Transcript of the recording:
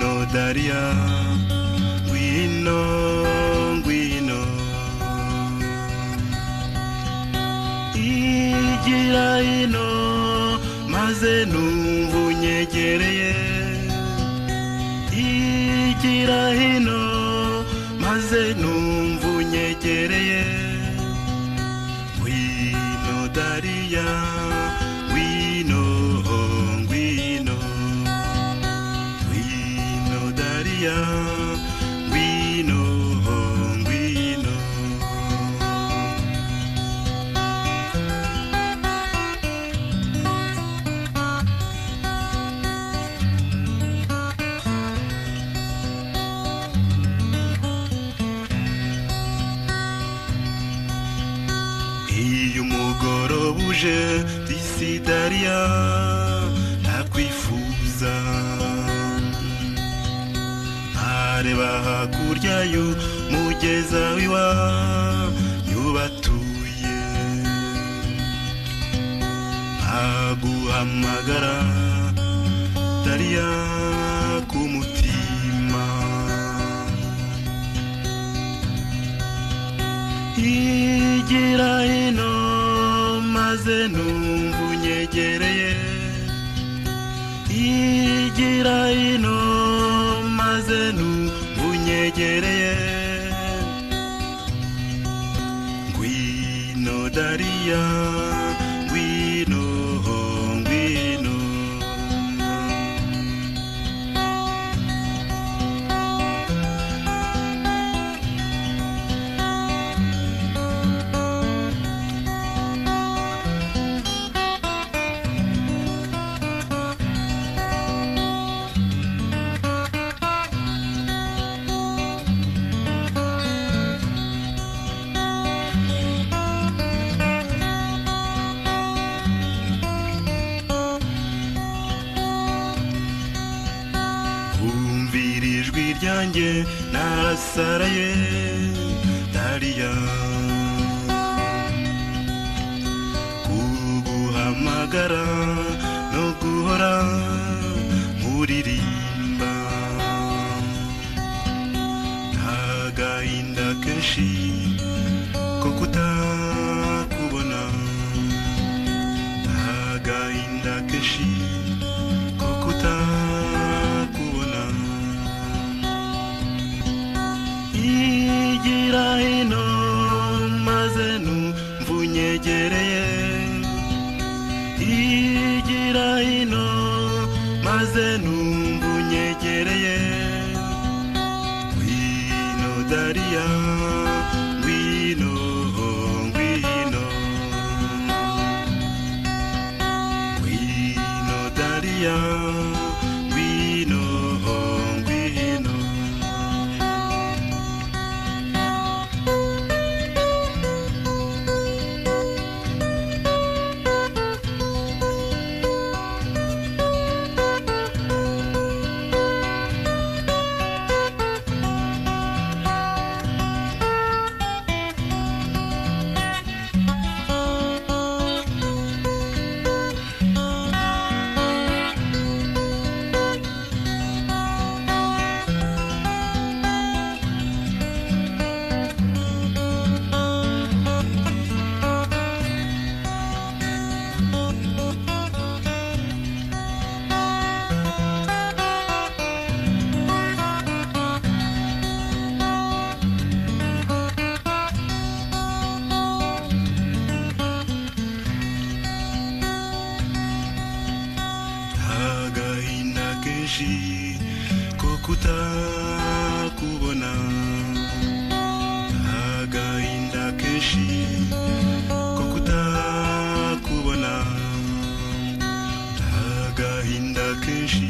Maria, ngwino ngwino igira ino maze numva unyegereye igira ino maze numva unyegereye ngwino dariya ngwino ngwino ngwino dariya ngwino ngwino iyo umugoroba uje disidariya ntakwifuza ntareba hakurya y'umugeza wiwa yubatuye ntaguhamagara dariya ku mutima igira ino maze numva unyegereye igira ino maze numva unyegereye ngwino dariya ngwino ngwino Wumvira ijwi ryanjye narasaraye dariya kuguhamagara no guhora nkuririmba nta gahinda kenshi ko kutakubona nta gahinda kenshi ko kutakubona igira ino maze numva unyegereye igira ino maze numva unyegereye ngwino dariya ngwino ngwino ngwino dariya ngwino ngwino agahinda kenshi ko kutakubona agahinda kenshi ko kutakubona agahinda kenshi